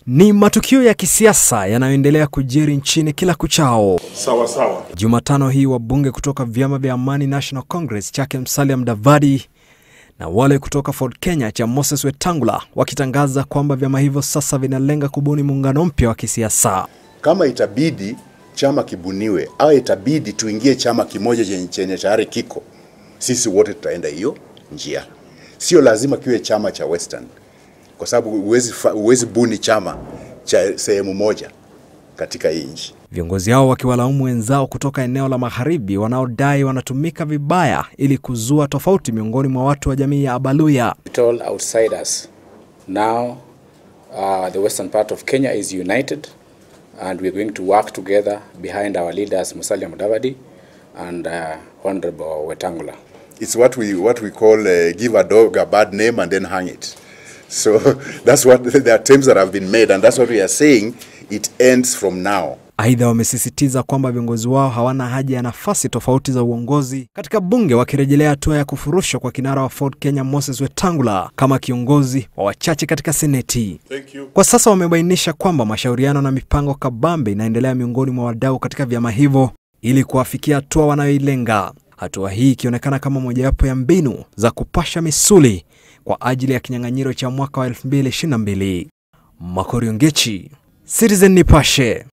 Ni matukio ya kisiasa yanayoendelea kujiri nchini kila kuchao. Sawa sawa. Jumatano hii wabunge kutoka vyama vya Amani National Congress chake Musalia Mudavadi na wale kutoka Ford Kenya cha Moses Wetangula wakitangaza kwamba vyama hivyo sasa vinalenga kubuni muungano mpya wa kisiasa. Kama itabidi chama kibuniwe au itabidi tuingie chama kimoja chenye chenye tayari kiko, sisi wote tutaenda hiyo njia. Sio lazima kiwe chama cha Western, kwa sababu huwezi fa- huwezi buni chama cha sehemu moja katika hii nchi. Viongozi hao wakiwalaumu wenzao kutoka eneo la magharibi wanaodai wanatumika vibaya ili kuzua tofauti miongoni mwa watu wa jamii ya Abaluya. told outsiders. Now, uh, the western part of Kenya is united, and we're going to work together behind our leaders Musalia Mudavadi and uh, Honorable Wetangula. It's what we what we call uh, give a dog a bad name and then hang it. So that's what the attempts that have been made, and that's what we are saying. It ends from now. Aidha, wamesisitiza kwamba viongozi wao hawana haja ya nafasi tofauti za uongozi katika bunge, wakirejelea hatua ya kufurushwa kwa kinara wa Ford Kenya Moses Wetangula kama kiongozi wa wachache katika seneti. Thank you. Kwa sasa wamebainisha kwamba mashauriano na mipango kabambe inaendelea miongoni mwa wadau katika vyama hivyo ili kuwafikia hatua wanayoilenga. Hatua hii ikionekana kama mojawapo ya mbinu za kupasha misuli kwa ajili ya kinyang'anyiro cha mwaka wa 2022. Makorio Ngechi, Citizen Nipashe.